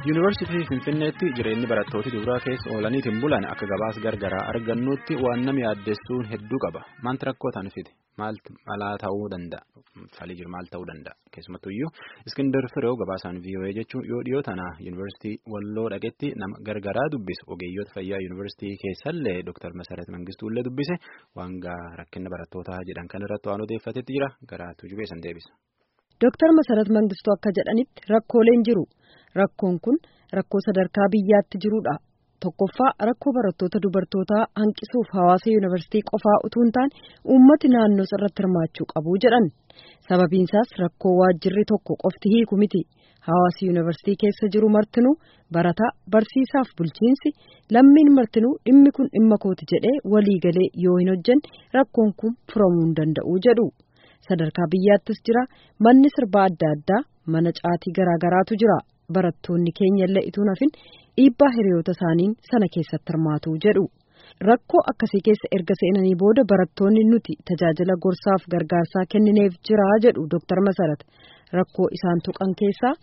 Yuunivarsiitii Finfinneetti jireenyi barattoota duraa keessa oolaniitiin bulan akka gabaas gargaraa argannutti waan nama yaaddessuun hedduu qaba. Maaltu rakkoo ta'an fide? Maalaa ta'uu danda'a? Falii jiru maal ta'uu danda'a? Keessumattuyyuu Iskindar Fireew gabaasaan VOA jechuun yoo dhiyoo tana Yuunivarsiitii Walloo dhaqetti nama gargaraa dubbisu ogeeyyoota fayyaa Yuunivarsiitii keessallee Dr. Masarat Mangistuullee dubbise waan rakkina barattootaa jedhan kanarratti waan odeeffatetti jira garaatu jubeessan deebisa. Dr. Masarat Mangistuu akka jedhanitti rakkooleen jiru. Rakkoon kun rakkoo sadarkaa biyyaatti jirudha. Tokkoffaa rakkoo barattoota dubartootaa hanqisuuf hawaasa yuunivarsiitii qofaa utuu hin taane uummati naannoo irratti hirmaachuu qabu jedhan. Sababiinsaas rakkoo waajjirri tokko qofti hiiku miti. Hawaasi yuunivarsiitii keessa jiru martinuu barataa barsiisaaf bulchiinsi lammiin martinuu dhimmi kun dhimma kooti jedhee waliigalee yoo hin hojjenne rakkoon kun furamuu hin danda'u jedhu. Sadarkaa biyyaattis jira manni sirbaa adda addaa mana caatii garaagaraatu jira. Barattoonni keenya illee ituu nafin dhiibbaa hiriyoota isaaniin sana keessatti hirmaatu jedhu. Rakkoo akkasii keessa erga seenanii booda barattoonni nuti tajaajila gorsaaf gargaarsaa kennineef jira jedhu Dr. Masarat. Rakkoo isaan tuqan keessaa.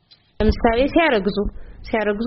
ለምሳሌ ሲያረግዙ ሲያረግዙ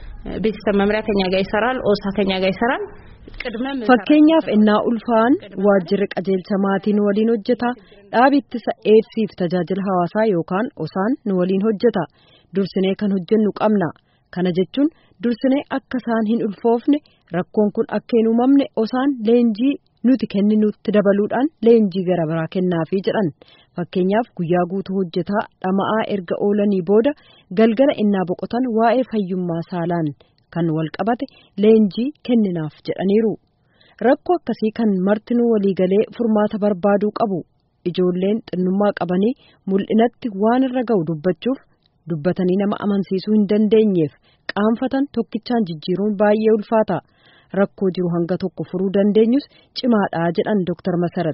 ቤተሰብ መምሪያ ከኛ ጋር ይሰራል። ኦሳ ከኛ ጋር ይሰራል። Fakkeenyaaf innaa ulfaa'an waajjirri qajeelcha maatii nu waliin hojjeta. Dhaabi ittisa eebsiif tajaajila hawaasaa yookaan osaan nu waliin hojjeta. Dursinee kan hojjennu qabna. Kana jechuun dursinee akka isaan hin ulfoofne rakkoon kun akka hin uumamne osaan leenjii nuti kenninutti dabaluudhaan leenjii gara biraa kennaafii jedhan. Fakkeenyaaf guyyaa guutuu hojjetaa dhama'aa erga oolanii booda galgala innaa boqotan waa'ee fayyummaa saalaan kan wal qabate leenjii kenninaaf jedhaniiru. Rakkoo akkasii kan martinuu waliigalee furmaata barbaaduu qabu. Ijoolleen xinnummaa qabanii mul'inatti waan irra ga'u dubbachuuf dubbatanii nama amansiisuu hin dandeenyeef qaanfatan tokkichaan jijjiiruun baay'ee ulfaata. Rakkoo jiru hanga tokko furuu dandeenyus cimaadhaa jedhan Dr. Masarat.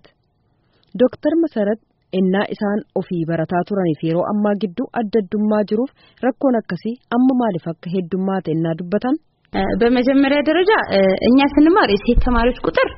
Dr. Masarat innaa isaan ofii barataa turaniif yeroo ammaa gidduu adda addummaa jiruuf rakkoon akkasii amma maaliif akka heddummaate innaa dubbatan. በመጀመሪያ ደረጃ እኛ ስንማር የሴት ተማሪዎች ቁጥር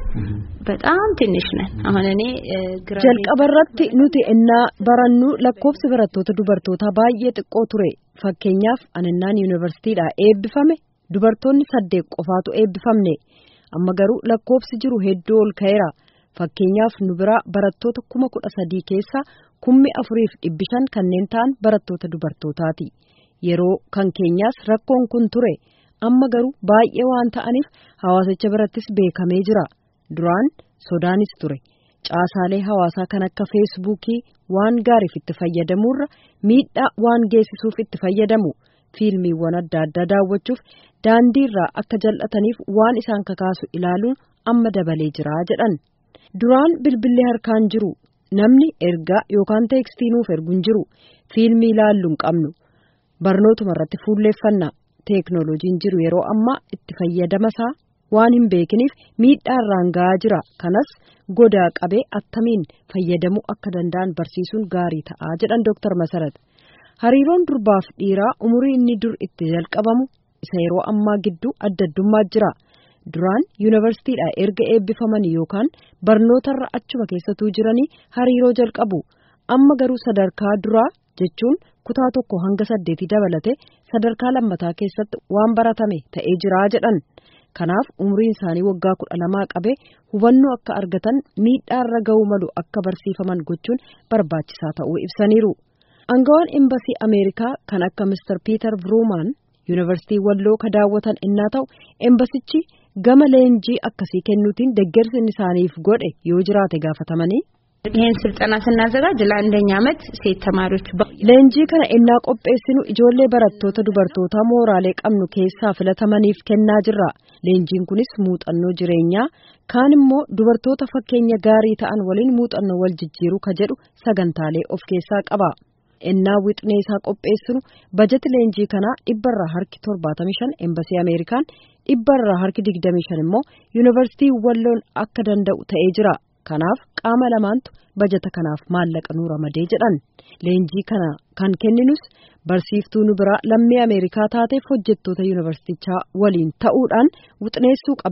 በጣም ትንሽ ነን። አሁን እኔ jalqaba irratti nuti innaa barannu lakkoofsi barattoota dubartootaa baay'ee xiqqoo ture fakkeenyaaf aninnaan yuunivarsiitiidhaa eebbifame dubartoonni saddeet qofaatu eebbifamne amma garuu lakkoofsi jiru hedduu ol ka'eera fakkeenyaaf nu biraa barattoota kuma kudha sadii keessaa kummi afuriif dhibbi shan kanneen ta'an barattoota dubartootaati yeroo kan keenyaas rakkoon kun ture. amma garuu baay'ee waan ta'aniif hawaasicha birattis beekamee jira duraan sodaanis ture caasaalee hawaasaa kan akka feesbuukii waan gaariif itti fayyadamuurra miidhaa waan geessisuuf itti fayyadamu fiilmiiwwan adda addaa daawwachuuf daandiirraa akka jal'ataniif waan isaan kakaasu ilaaluun amma dabalee jira jedhan duraan bilbilli harkaan jiru namni ergaa yookaan teekstii nuuf ergu hin jiru fiilmii ilaallu hin qabnu barnootuma irratti fuulleeffanna. teeknooloojiin jiru yeroo ammaa itti fayyadamasaa waan hin beekiniif miidhaa irraan ga'aa jira kanas godaa qabee attamiin fayyadamuu akka danda'an barsiisuun gaarii ta'aa jedhan Dr. Masarat. Hariiroon durbaaf dhiiraa umurii inni dur itti jalqabamu isa yeroo ammaa gidduu adda addummaa jira. Duraan yuunivarsiitiidhaa erga eebbifamanii yookaan barnootarra achuma keessatuu jiranii hariiroo jalqabu. Amma garuu sadarkaa duraa jechuun kutaa tokko hanga saddeetii dabalate sadarkaa lammataa keessatti waan baratame ta'ee jiraa jedhan kanaaf umriin isaanii waggaa kudha lamaa qabee hubannoo akka argatan miidhaarra ga'uu malu akka barsiifaman gochuun barbaachisaa ta'uu ibsaniiru. Angawaan Embasii Ameerikaa kan akka Mr. Peter Vroomaan yuunivarsiitii Walloo ka daawwatan innaa ta'u embasichi gama leenjii akkasii kennuutiin deeggarsi isaaniif godhe yoo jiraate gaafatamanii. ይህን ስልጠና ስናዘጋጅ ለአንደኛ ዓመት ሴት ተማሪዎች leenjii kana innaa qopheessinu ijoollee barattoota dubartootaa mooraalee qabnu keessaa filatamaniif kennaa jirra leenjiin kunis muuxannoo jireenyaa kaan immoo dubartoota fakkeenya gaarii ta'an waliin muuxannoo wal jijjiiruu ka jedhu sagantaalee of keessaa qaba innaa wixnee isaa qopheessinu bajeti leenjii kanaa dhibbarraa harki torbaatamii shan embasii ameerikaan dhibbarraa harki digdamii shan immoo yuunivarsiitii walloon akka danda'u ta'ee jira. kanaaf qaama lamaantu bajata kanaaf maallaqa nuu ramadee jedhan leenjii kana kan kenninus barsiiftuu nu biraa lammii ameerikaa taateef hojjettoota yuunivarsiitichaa waliin ta'uudhaan wixneessuu qabee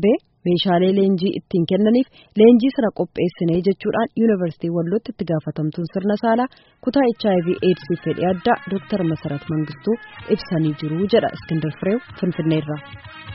meeshaalee leenjii ittiin kennaniif leenjii sana qopheessinee jechuudhaan yuunivarsiitii wallootti itti gaafatamtuun sirna saalaa kutaa hiv eedsii fedhii addaa dooktar masarat mangistuu ibsanii jiru jedha iskindar fireew finfinneerraa.